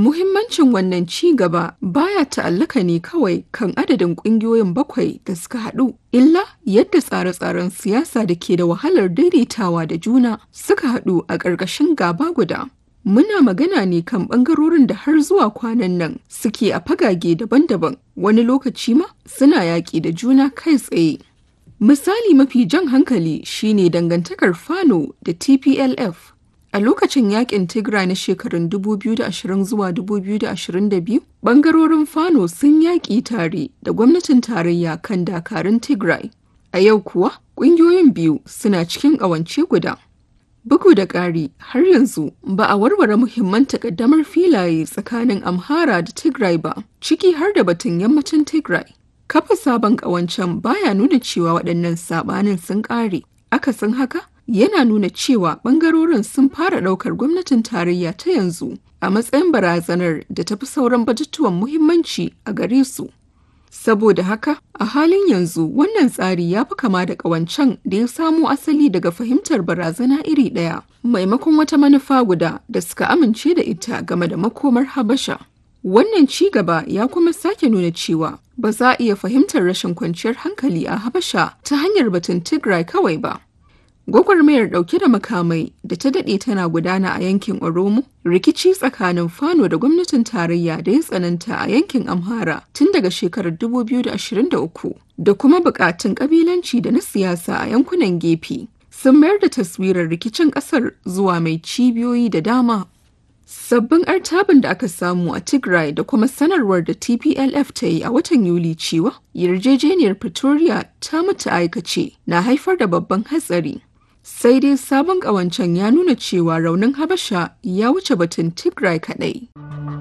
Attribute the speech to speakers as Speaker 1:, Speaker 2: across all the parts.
Speaker 1: Muhimmancin wannan ci gaba baya ta'allaka ne kawai kan adadin ƙungiyoyin bakwai da suka haɗu, illa yadda tsare-tsaren siyasa da ke da wahalar daidaitawa da juna suka haɗu a ƙarƙashin gaba guda. Muna magana ne kan ɓangarorin da har zuwa kwanan nan suke a fagage daban-daban, wani lokaci ma suna yaƙi da juna kai tsaye. Misali mafi jan hankali shine dangantakar Fano da TPLF. A lokacin yakin Tigray na shekarun 2020 zuwa 2022, bangarorin Fano sun yaƙi tare da gwamnatin tarayya kan dakarun Tigray. A yau kuwa, ƙungiyoyin biyu suna cikin ƙawance guda. Bugu da ƙari, har yanzu ba a warware muhimman takaddamar filaye tsakanin Amhara da Tigray ba, ciki har da batun yammacin Tigray. Kafa sabon ƙawancen baya nuna cewa waɗannan saɓanin sun ƙare. Akasin haka, yana nuna cewa ɓangarorin sun fara ɗaukar gwamnatin tarayya ta yanzu a matsayin barazanar da tafi sauran batutuwan muhimmanci a gare su. Saboda haka, a halin yanzu wannan tsari ya fi kama da ƙawancen da ya samo asali daga fahimtar barazana iri ɗaya, maimakon wata manufa guda da suka amince da ita game da makomar Habasha. Wannan ci gaba ya kuma sake nuna cewa ba za a iya fahimtar rashin kwanciyar hankali a Habasha ta hanyar batun Tigray kawai ba. Gwagwarmayar ɗauke da makamai da ta daɗe tana gudana a yankin Oromo, rikici tsakanin Fano da gwamnatin tarayya da ya tsananta a yankin Amhara tun daga shekarar 2023 da kuma buƙatun ƙabilanci da na siyasa a yankunan gefe sun mayar da taswirar rikicin ƙasar zuwa mai cibiyoyi da dama. Sabbin artabin da aka samu a Tigray da kuma sanarwar da TPLF ta yi a watan Yuli cewa yarjejeniyar Pretoria ta mutu aikace na haifar da babban hatsari. Sai dai sabon ƙawancen ya nuna cewa raunin Habasha ya wuce batun Tigray kaɗai.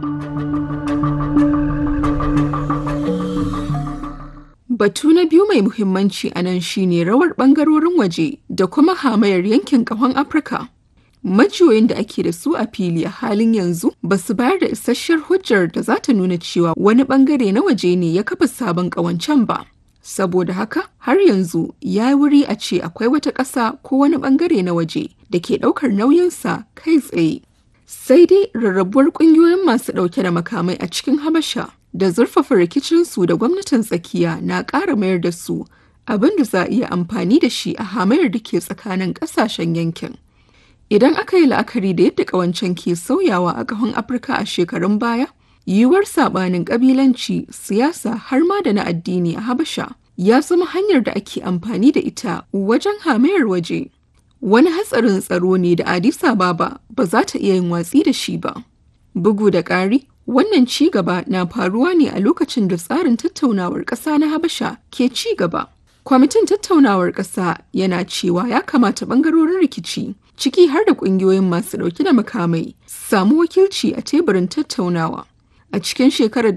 Speaker 1: Batu na biyu mai muhimmanci a nan shine rawar ɓangarorin waje da kuma hamayar yankin ƙahon Afirka. Majiyoyin da ake da su a fili a halin yanzu ba su bayar da isasshiyar hujjar da za ta nuna cewa wani bangare na waje ne ya kafa sabon ƙawancen ba. Saboda haka har yanzu ya wuri a ce akwai wata ƙasa ko wani bangare na waje da ke ɗaukar nauyinsa kai tsaye. Sai dai rarrabuwar ƙungiyoyin masu ɗauke da makamai a cikin Habasha da zurfafa rikicinsu da gwamnatin tsakiya na ƙara mayar da su abin da za a iya amfani da shi a hamayar da ke tsakanin ƙasashen yankin. Idan aka yi la'akari da yadda ƙawancen ke sauyawa a ƙahon Afirka a shekarun baya, yiwuwar saɓanin ƙabilanci, siyasa har ma da na addini a Habasha ya zama hanyar da ake amfani da ita wajen hamayar waje. Wani hatsarin tsaro ne da Addis Ababa ba za ta iya yin watsi da shi ba. Bugu da ƙari, wannan ci gaba na faruwa ne a lokacin da tsarin tattaunawar ƙasa na Habasha ke ci gaba. Kwamitin tattaunawar ƙasa yana cewa ya kamata ɓangarorin rikici ciki har da ƙungiyoyin masu ɗauke da makamai samu wakilci a teburin tattaunawa. A cikin shekarar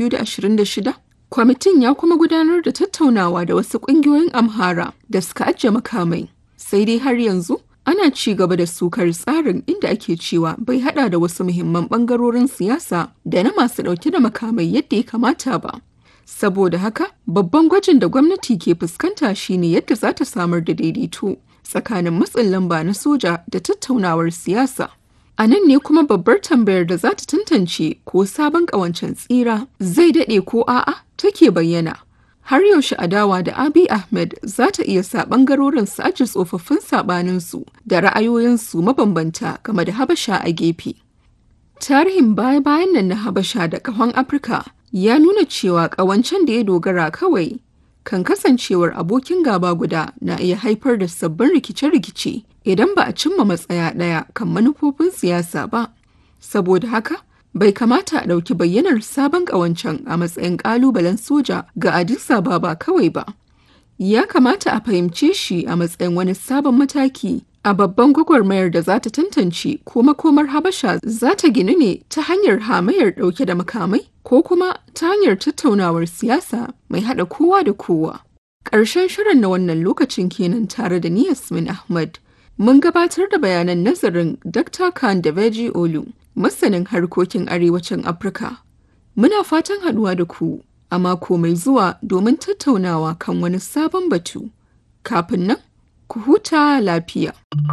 Speaker 1: 2026, kwamitin ya kuma gudanar da tattaunawa da wasu ƙungiyoyin Amhara da suka ajiye makamai. Sai dai har yanzu ana ci gaba da sukar tsarin inda ake cewa bai hada da wasu muhimman ɓangarorin siyasa da na masu ɗauke da makamai yadda ya kamata ba. Saboda haka, babban gwajin da gwamnati ke fuskanta shine yadda za ta samar da daidaito tsakanin matsin lamba na soja da tattaunawar siyasa. A nan ne kuma babbar tambayar da za ta tantance ko sabon ƙawancen tsira zai daɗe ko a'a take bayyana. Har yaushe adawa da Abi Ahmed za ta iya sa ɓangarorin su aji tsofaffin saɓaninsu da ra'ayoyinsu mabambanta game da Habasha a gefe. Tarihin baya-bayan nan na Habasha da ƙahon Afirka ya nuna cewa ƙawancen da ya dogara kawai kan kasancewar abokin gaba guda na iya haifar da sabbin rikice-rikice idan ba a cimma matsaya ɗaya kan manufofin siyasa ba. Saboda haka, bai kamata a ɗauki bayyanar sabon ƙawancen a matsayin ƙalubalen soja ga Addis Ababa kawai ba. Ya kamata a fahimce shi a matsayin wani sabon mataki a babban gwagwarmayar da za ta tantance ko makomar Habasha za ta ginu ne ta hanyar hamayar ɗauke da makamai ko kuma ta hanyar tattaunawar siyasa mai haɗa kowa da kowa. Ƙarshen shirin na wannan lokacin kenan tare da ni Yasmin Ahmad. Mun gabatar da bayanan nazarin Dr. Khan da Veji Olu, masanin harkokin arewacin Afirka. Muna fatan haɗuwa da ku a mako mai zuwa domin tattaunawa kan wani sabon batu. Kafin nan, ku huta lafiya.